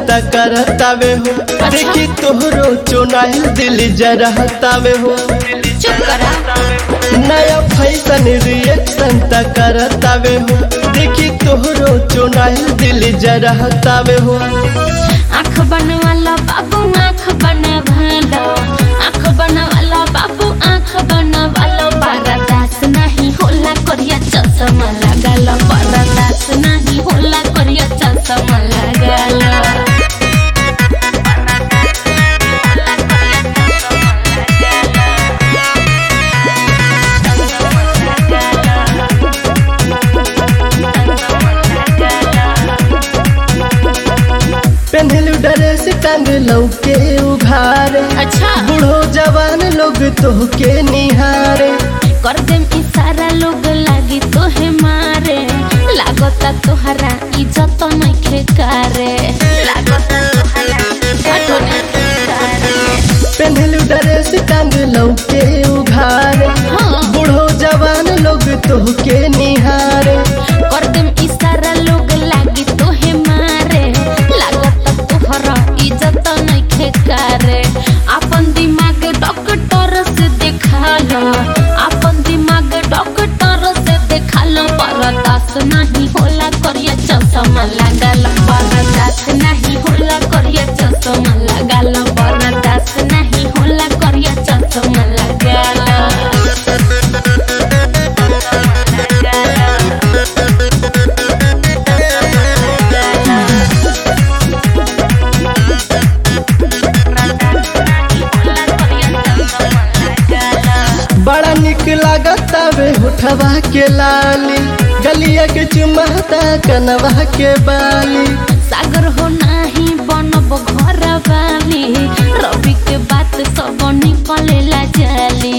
संता करतावे हो देखी तोहरो चुनाइल दिल जरहतावे हो चुप करा नया फैशन रिएक्शन त करतावे हो देखी तोहरो चुनाइल दिल जरहतावे हो आँख बनवाला बाबू आँख बनवाला आँख बनवाला बाबू आँख बनवाला बरदास नहीं होला करिया चश्मा लगाला बरदास नहीं होला करिया चश्मा लगाला पेन्हलू ड्रेस टांग लौके उघारे अच्छा बूढ़ो जवान लोग तोहके निहारे कर देम इशारा लोग लागी तोहे मारे लागता तोहरा इज्जत नइखे करे लागता तोहरा इज्जत नइखे करे पेन्हलू ड्रेस टांग लौके उघारे हाँ बूढ़ो जवान लोग तोहके निहारे कर देम इशारा लोग लागी तोहे मारे लागता तोहरा इज्जत नइखे करे अपन दिमाग डॉक्टर से देखा लो अपन दिमाग डॉक्टर से देखा लो बर्दाश्त नहीं होला करिया चश्मा लगाल बर्दाश्त नहीं होला करिया चश्मा लगाल बर्दाश्त नहीं होला करिया चश्मा लगाल बड़ा निक लागतावे होठवा के लाली गलिया के चुमाता कनवा के बाली सागर हो नाही बनब घर वाली रवि के बात सब निकलेला जाली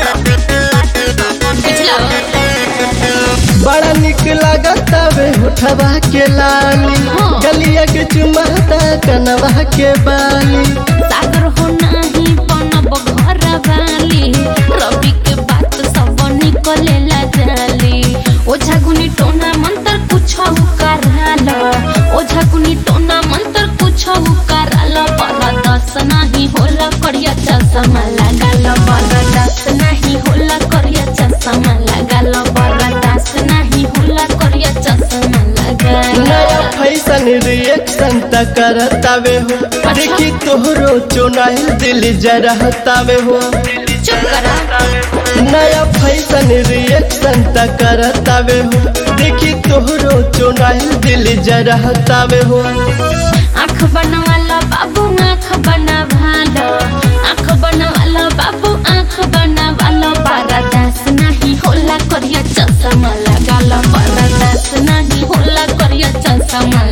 बुझला? बड़ा निक लागतावे होठवा के लाली हाँ। गलिया के चुमाता कनवा के बाली सागर हो नाही बनब घर वाली रवि के बात सब निकलेला जाली ओझा गुनी टोना मंत्र कुछ कराल ओझा गुनी टोना मंत्र कुछ कराल बरदस नहीं होला करिया चश्मा लगाल बरदस नहीं होला करिया चश्मा लगाल बरदस नहीं होला करिया चश्मा लगाल नया फैशन रिएक्शन त करतावे हो देखी तोहरो चुनाइल दिल जरहतावे हो चुप करा नया फैशन रिएक्शन त करतावे हो देखी तोहरो चुनाइल दिल जरहतावे हो आँख बनवाला बाबू आँख बनवाला आँख बनवाला बाबू आँख बनवाला बरदास नहीं होला करिया चश्मा लगाला बरदास नहीं होला करिया चश्मा